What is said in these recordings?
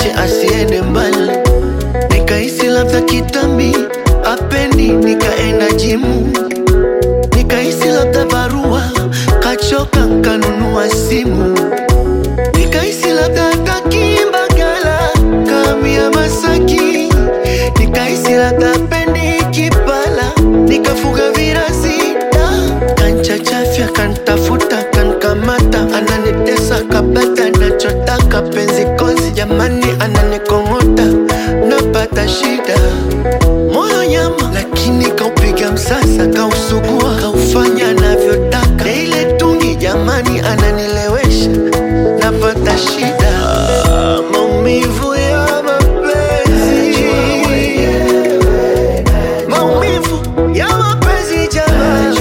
aniache asiende mbali, nikahisi labda kitambi apendi, nikaenda jimu, nikahisi labda barua kachoka, nkanunua simu, nikahisi labda kakimbagala kamia Masaki, nikahisi labda pendi kipala, nikafuga virasi da kanchachafya kantafuta kankamata ananitesa kabata nachotaka penzi kozi jamani ananikong'ota napata shida moyo nyama lakini kaupiga msasa kausugua kaufanya anavyotaka na ile tungi jamani ananilewesha napata shida Ah, maumivu ya mapenzi maumivu ya mapenzi jamani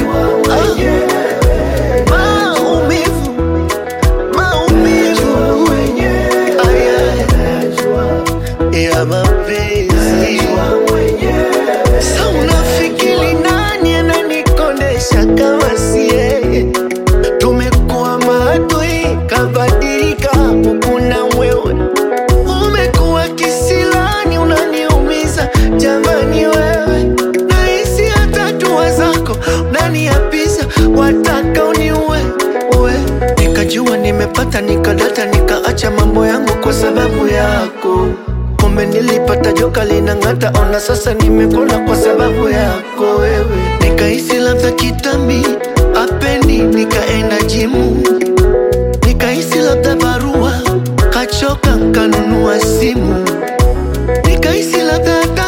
Ah, maumivu maumivu aya ya mapenzi sa unafikiri nani ananikondesha kama si yeye tumekuwa maadui kabadilika kuna wewe umekuwa kisilani unaniumiza jamani wewe nahisi hata dua zako unaniapiza wataka uniue uwe nikajua nimepata nikadata nikaacha mambo yangu kwa sababu yako kumbe nilipata joka linang'ata ona sasa nimekona kwa sababu yako wewe nikahisi labda kitambi apendi nikaenda jimu nikahisi labda barua kachoka nkanunua simu nikahisi labda